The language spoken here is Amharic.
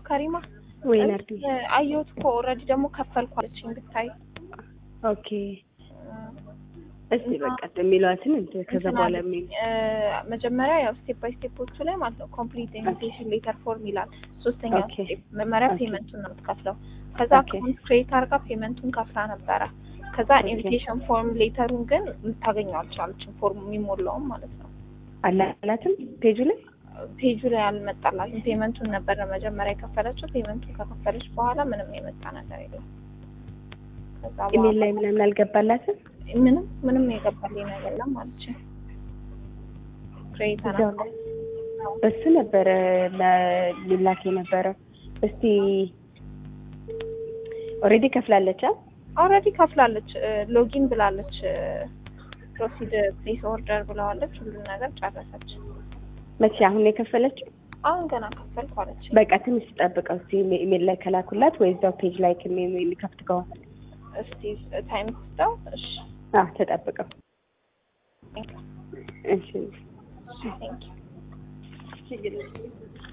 ከሪማ ወይ ናርዲ? እ፣ አየሁት እኮ ኦልሬዲ ደግሞ ከፈልኩ አለችኝ ብታይ ኦኬ እስቲ በቃ የሚሏትን እንትን ከዛ እንትን በኋላ አለኝ። የሚል እ፣ መጀመሪያ ያው ስቴፕ ባይ ስቴፖቹ ላይ ማለት ነው ኮምፕሊት ኢንቪቴሽን ሌተር ፎርም ይላል። ሶስተኛው ኦኬ። ስቴፕ መመሪያ ኦኬ። ፔመንቱን ነው የምትከፍለው። ከዛ ኦኬ። አካውንት ክሬት አድርጋ ፔመንቱን ከፍላ ነበረ። ከዛ ኦኬ። ኢንቪቴሽን ፎርም ሌተሩን ግን ልታገኘው አልቻለችም። ፎርሙ የሚሞላውም ማለት ነው አላላትም ፔጁ ላይ ፔጁ ላይ አልመጣላትም። ፔመንቱን ነበረ መጀመሪያ የከፈለችው። ፔመንቱን ከከፈለች በኋላ ምንም የመጣ ነገር የለም። ከዛ ኢሜል በኋላ ላይ ምናምን አልገባላትም። ምንም ምንም የገባልኝ ነገር የለም አለች። ክሬት እዛው ላይ በሱ ነበረ ለ- ሊላክ የነበረው። እስቲ ኦልሬዲ ከፍላለች። አ? ኦልሬዲ ከፍላለች። ሎጊን ብላለች። ፕሮሲድ ፕሌስ ኦርደር ብለዋለች። ሁሉን ነገር ጨረሰች። መቼ አሁን ነው የከፈለችው? አሁን ገና ከፈልኩ አለች። በቃ ትንሽ ጠብቀው እስቲ ኢሜ- ኢሜል ላይ ከላኩላት ወይ እዛው ፔጅ ላይ ከሚ- የሚከፍት ከሆነ እስቲ ታይም ስጠው። እሺ አዎ ተጠብቀው። ቴንክ እሺ ዩ